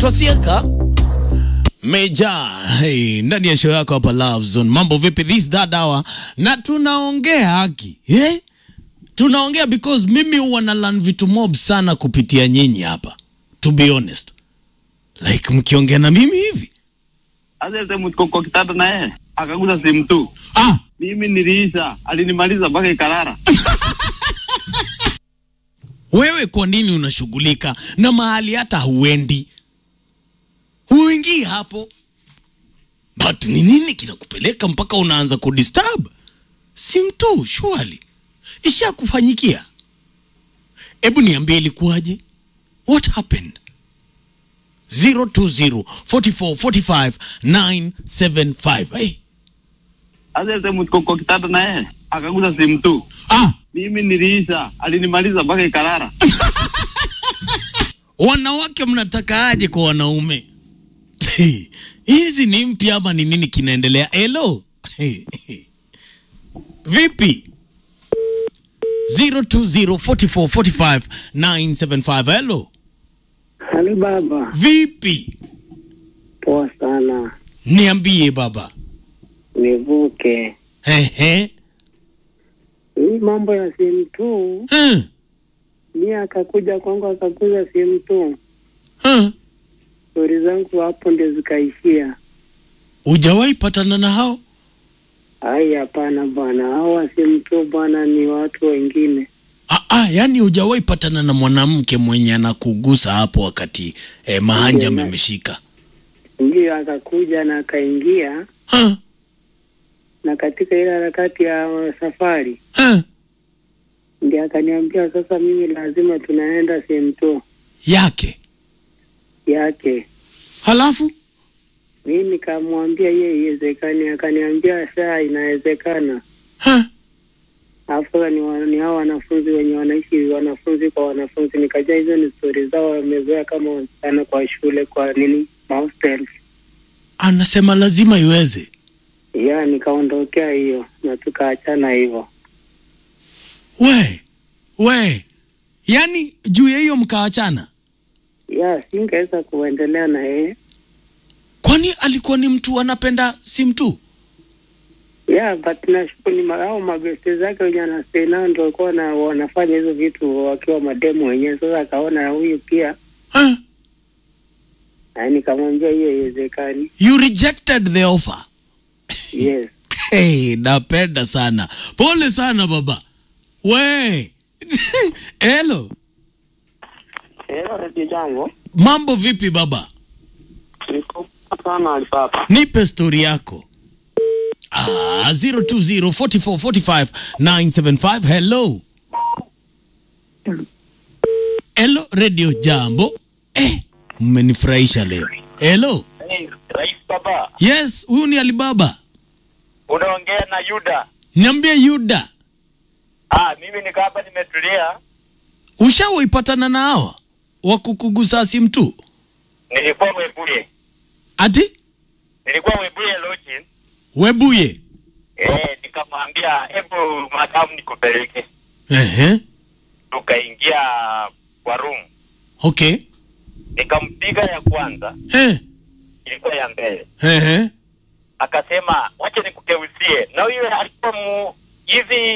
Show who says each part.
Speaker 1: naitwa Siaka Meja hey, ndani ya show yako hapa Love Zone. Mambo vipi this that hour, na tunaongea haki eh? Tunaongea because mimi huwa na learn vitu mob sana kupitia nyinyi hapa, to be honest, like mkiongea na mimi hivi
Speaker 2: Sasa sehemu tuko kwa kitanda na yeye akaguza simu tu,
Speaker 1: ah,
Speaker 2: mimi niliisha, alinimaliza mpaka ikalala.
Speaker 1: wewe kwa nini unashughulika na mahali hata huendi, huingii hapo, but ni nini kinakupeleka mpaka unaanza kudisturb simu tu? Surely ishakufanyikia. Hebu niambie ilikuwaje? What happened? 020 44 45 975. Hey.
Speaker 2: Sasa sehemu tuko kwa kitanda na yeye akaguza simu tu,
Speaker 1: Ah,
Speaker 2: mimi niliisha, alinimaliza mpaka ikalala.
Speaker 1: wanawake mnataka aje kwa wanaume? Hizi ni mpya ama ni nini kinaendelea? Hello. Vipi? 020 44 45 975. Hello.
Speaker 3: Hali baba,
Speaker 1: Vipi?
Speaker 3: poa sana.
Speaker 1: Niambie baba.
Speaker 3: Nivuke
Speaker 1: Ehe.
Speaker 3: hii mambo ya simu tu,
Speaker 1: Hmm.
Speaker 3: mi akakuja kwangu akakuza simu tu,
Speaker 1: Hmm.
Speaker 3: stori zangu hapo ndio zikaishia.
Speaker 1: Hujawahi patana na hao?
Speaker 3: Ai, hapana bwana, hawa simu tu bwana, ni watu wengine.
Speaker 1: Ah, ah, yani hujawahi patana na mwanamke mwenye anakugusa hapo wakati eh, mahanja
Speaker 3: Ndiyo,
Speaker 1: memeshika.
Speaker 3: Ndio akakuja na akaingia,
Speaker 1: Ha?
Speaker 3: na katika ile harakati ya safari
Speaker 1: Ha?
Speaker 3: ndio akaniambia sasa, mimi lazima tunaenda simu tu
Speaker 1: Yake.
Speaker 3: yake.
Speaker 1: Halafu
Speaker 3: Mi nikamwambia yeye iwezekani, akaniambia saa inawezekana.
Speaker 1: ha?
Speaker 3: Alafu sasa ni, wa, ni hao wanafunzi wenye wanaishi wanafunzi kwa wanafunzi, nikajua hizo ni stori zao, wamezoea kama wasichana kwa shule, kwa nini mahostel.
Speaker 1: Anasema lazima iweze.
Speaker 3: Ya nikaondokea hiyo na tukaachana hivyo.
Speaker 1: We, we, yani juu ya hiyo mkaachana?
Speaker 3: Ya singeweza kuendelea na yeye.
Speaker 1: Kwani alikuwa ni mtu anapenda simu tu?
Speaker 3: Ya but nashukuru ni ma- hao mabeste zake wenye anastay nao ndio walikuwa na wanafanya hizo vitu wakiwa mademu wenyewe. Sasa akaona huyu pia,
Speaker 1: Ha?
Speaker 3: na nikamwambia hiyo haiwezekani.
Speaker 1: You rejected the offer.
Speaker 3: Yes.
Speaker 1: Hey, napenda sana. Pole sana baba. We. Hello.
Speaker 2: Hello, Radio Jambo.
Speaker 1: Mambo vipi baba?
Speaker 2: Niko sana alipapa.
Speaker 1: Nipe stori yako. Ah, 020 44 45 975. Hello. Hello Radio Jambo. Eh, mmenifurahisha leo. Hello.
Speaker 4: Hey, Rais Baba,
Speaker 1: Yes, huyu ni Alibaba.
Speaker 4: unaongea na Yuda.
Speaker 1: Niambie Yuda,
Speaker 4: Ah, mimi niko hapa nimetulia.
Speaker 1: ushawaipatana na hawa wa kukugusa simu tu?
Speaker 4: Nilikuwa Webuye,
Speaker 1: Ati
Speaker 4: nilikuwa Webuye Lodge.
Speaker 1: Webuye.
Speaker 4: Eh, nikamwambia hebu madamu nikupeleke.
Speaker 1: Ehe.
Speaker 4: Tukaingia kwa room,
Speaker 1: Okay.
Speaker 4: nikampiga ya kwanza,
Speaker 1: Eh.
Speaker 4: ilikuwa ya mbele.
Speaker 1: Ehe.
Speaker 4: Akasema wacha nikugeuzie, na huyo alikuwa mu hivi